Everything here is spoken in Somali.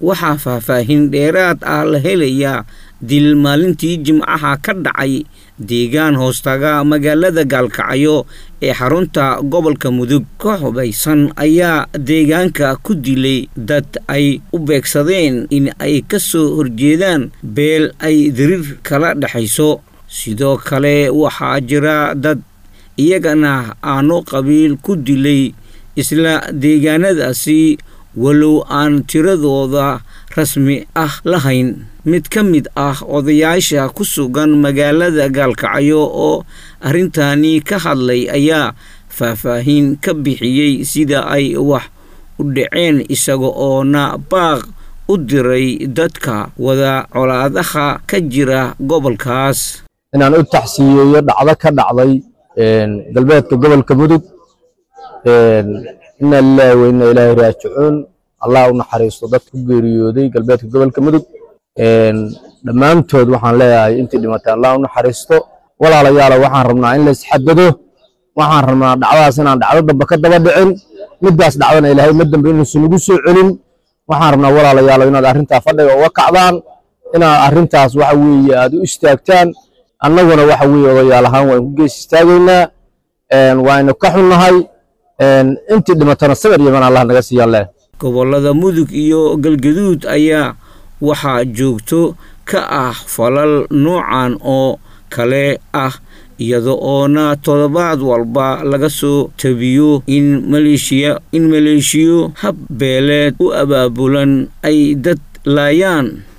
waxaa faahfaahin dheeraad ah la helayaa dil maalintii jimcaha ka dhacay deegaan hoostaga magaalada gaalkacyo ee xarunta gobolka mudug ka hubaysan ayaa deegaanka ku dilay dad ay u beegsadeen in ay ka soo horjeedaan beel ay diriir kala dhexayso sidoo kale waxaa jira dad iyagana aano qabiil ku dilay isla deegaanadaasi walow aan tiradooda rasmi ah lahayn mid ka mid ah odayaasha ku sugan magaalada gaalkacyo oo arrintani ka hadlay ayaa faahfaahin ka bixiyey sida ay wax u dhaceen isaga oona baaq u diray dadka wada colaadaha ka jira gobolkaas inaan u taxsiiyeeyo dhacdo ka dhacday galbeedka gobolka mudug ina lilahi wa ina ilaahi raajicuun allah u naxariisto dad ku geeriyooday galbeedka gobolka mudug dhammaantood waxaan leeyahay intii dhimatay allah u naxariisto walaalayaalo waxaan rabnaa in la isxadado waxaan rabnaa dhacdaas inaan dhacdo dambe ka daba dhicin middaas dhacdana ilaahay ma dambe inuusan nagu soo celin waxaan rabnaa walaalayaalo inaad arrintaa fadhiga uga kacdaan inaad arrintaas waxa weeye aad u istaagtaan annaguna waxa weeye odayaal ahaan waan ku gees istaagaynaa waaynu ka xunnahay intii dhimatana sabir yaman allah naga siiyaan leh gobollada mudug iyo galgaduud ayaa waxaa joogto ka ah falal noocan oo kale ah iyada oona toddobaad walba laga soo tabiyo in maleeshiya in maleeshiyo hab beeleed u abaabulan ay dad laayaan